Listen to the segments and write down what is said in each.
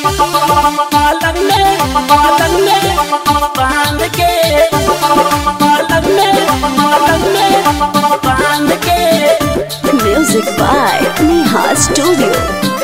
पालन में पालन में बांध के पालन में पालन में बांध के Music by Neha Studio.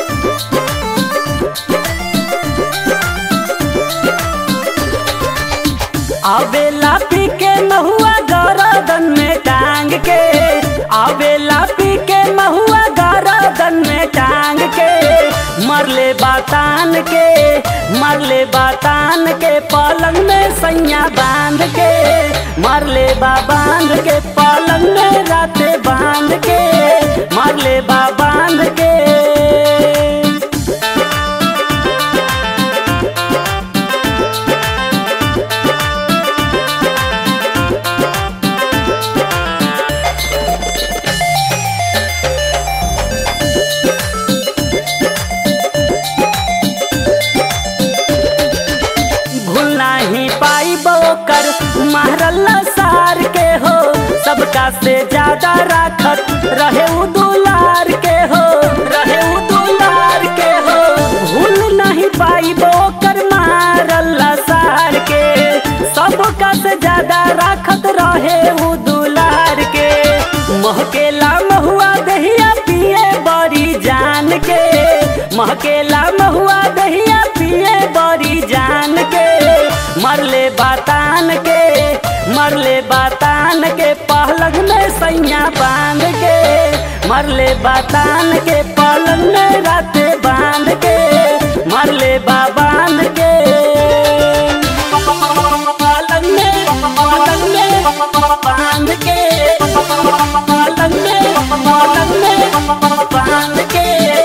आवेला पी के महुआ गरदन में टांग के आवेला पी के महुआ गरदन में टांग के मरले बातान के मरले बातान के पलंग में सैया बांध के मरले बा बांध के पलंग में राते बांध के मरले बा बांध के भूल नहीं पाई बोकर महरल्ला सार के हो सबका से ज्यादा राखत रहे उ दुलार के हो रहे उ दुलार के हो भूल नहीं पाई बोकर महरल्ला सार के सबका से ज्यादा राखत रहे उ दुलार के महकेला महुआ दहिया पिए बड़ी जान के महकेला महुआ दहिया पिए बड़ी जान के मरले बातान के मरले बातान के पहलग में सैया बांध के मरले बातान के पलंग में राते बांध के मरले बा बांध के पलंग में पलंग में बांध के पलंग में पलंग में बांध के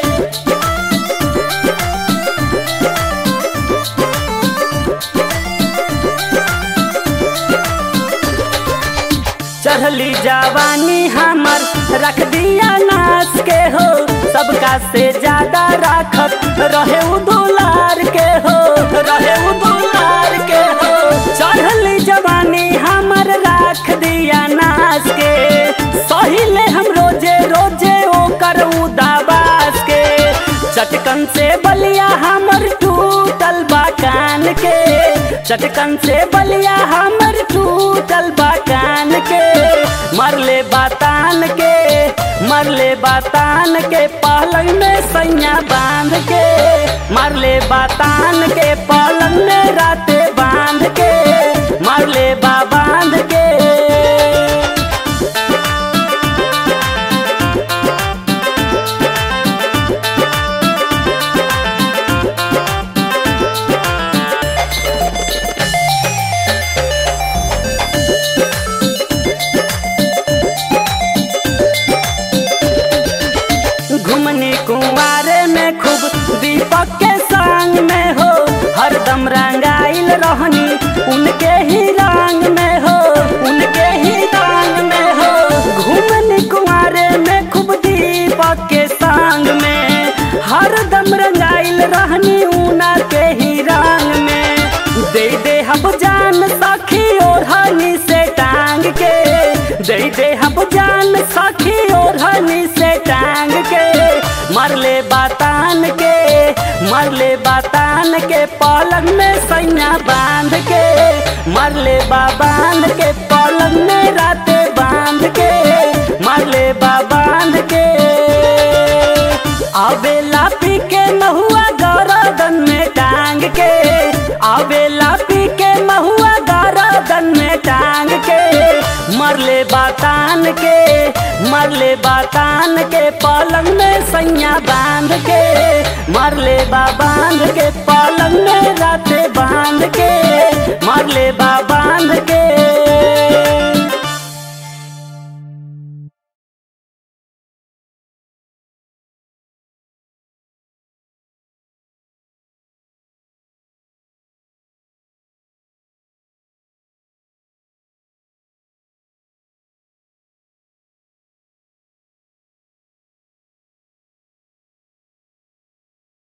चढ़ली जवानी हमर रख दिया नाच के हो सबका से ज्यादा राखत रहे उ दुलार के हो रहे उ दुलार के हो चढ़ली जवानी हमर रख दिया नाच के सहिले हम रोजे रोजे ओकर उदाबास के चटकन से बलिया हमर टूटल बा कान के चटकन से बलिया हमर टूटल बा कान के मरले बातान के मरले बातान के पलंग में सैया बांध के मरले बातान के पलंग में राते बांध के मरले बा बांध के घुमनी कुंवारे में खूब दीपक के संग में हो हरदम रंगाइल रहनी उनके ही रंग में हो उनके ही रंग में हो घुमनी कुंवारे में खूब दीपक के संग में हरदम रंगाइल रहनी उना के ही रंग में दे दे हम जान सखी ओढ़नी से टांग के दे दे हम जान सखी ओढ़नी से टांग के मरले बातान के मरले बातान के पलंग में सैया बांध के मरले बा बांध के पलंग में राते बांध के मरले बा बांध के आवेला पी के महुआ गरदन में टांग के आवेला पी के महुआ गरदन में टांग के मरले बातान के मरले बातान के पलंग में सैया बांध के मरले बा बांध के पलंग में राते बांध के मरले बा बांध